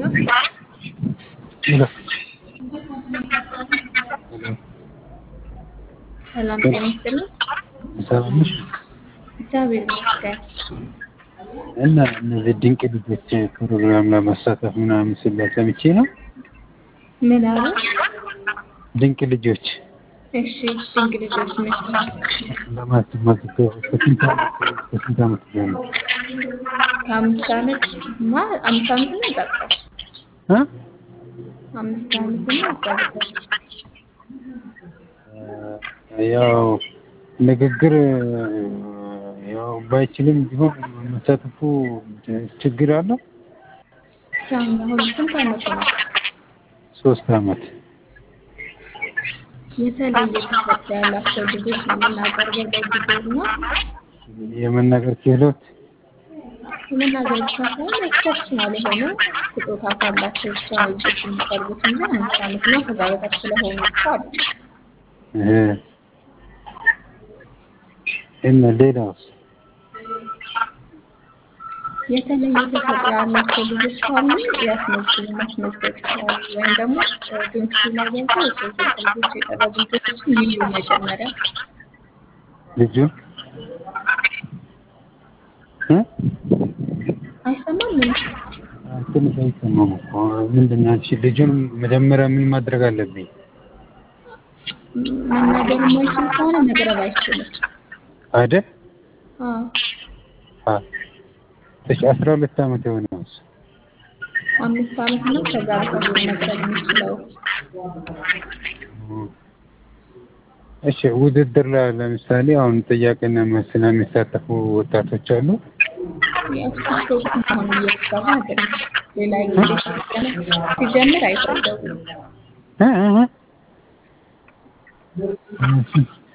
ሄሎ ሰላም ጤና ይስጥልኝ። ሰላም ነሽ? እግዚአብሔር ይመስገን። እና እነዚህ ድንቅ ልጆች ፕሮግራም ለመሳተፍ ምናምን ሲባል ሰምቼ ነው። ምን አሉ? ድንቅ ልጆች እሺ ድንቅ ልጆች መቼ? ለማስመዝገብ ከስንት ዓመት ከስንት ዓመት ጀምሮ ከአምስት ዓመት እና አምስት ዓመት ነው ይጠቅሳል። እ አምስት ዓመት እና አስራ ዘጠኝ ያው ንግግር ያው ባይችልም ቢሆን መሳተፉ ችግር አለው። ሻም አሁን ስንት ዓመቱ ነው? ሶስት ዓመት የተለየ ተሰጥኦ ያላቸው ልጆች ነው የምናቀርበው በጊዜው እና የመናገር ክህሎት የመናገር ብቻ ሳይሆን ኤክሰፕሽናል የሆነ ስጦታ ካላቸው ብቻ ነው ልጆች የሚቀርቡት እንጂ አምስት ዓመት እና ከዛ በታች ስለሆኑ ብቻ አይደለም። እ እና ሌላውስ የተለየ ተሰጥኦ ያላቸው ልጆች ካሉ ያስመዝግቡ ማስመዝገብ ይችላሉ። ወይም ደግሞ ዶንኪ ላይ ገብተው የሶስት ልጆች የቀረቡ ልጆችን ይዩ መጀመሪያ ልጁ እ አይሰማም ምን ትንሽ አይሰማም እኮ ምንድን ነው? አንቺ ልጁን መጀመሪያ ምን ማድረግ አለብኝ? መናገር የማይችል ከሆነ መቅረብ አይችልም። አይደል? አዎ አ እሺ፣ አስራ ሁለት ዓመት የሆነው አምስት ዓመት ነው ከዛ በታች ነው መቅረብ የሚችለው። እሺ፣ ውድድር ላይ ለምሳሌ አሁን ጥያቄና መልስ ላይ የሚሳተፉ ወጣቶች አሉ። የእሱ ፕሮግራም አሁን እየተሰራ አይደለም። ሌላ ጊዜ ሲጀምር ሲጀምር አይፈልገውም። እ እ እ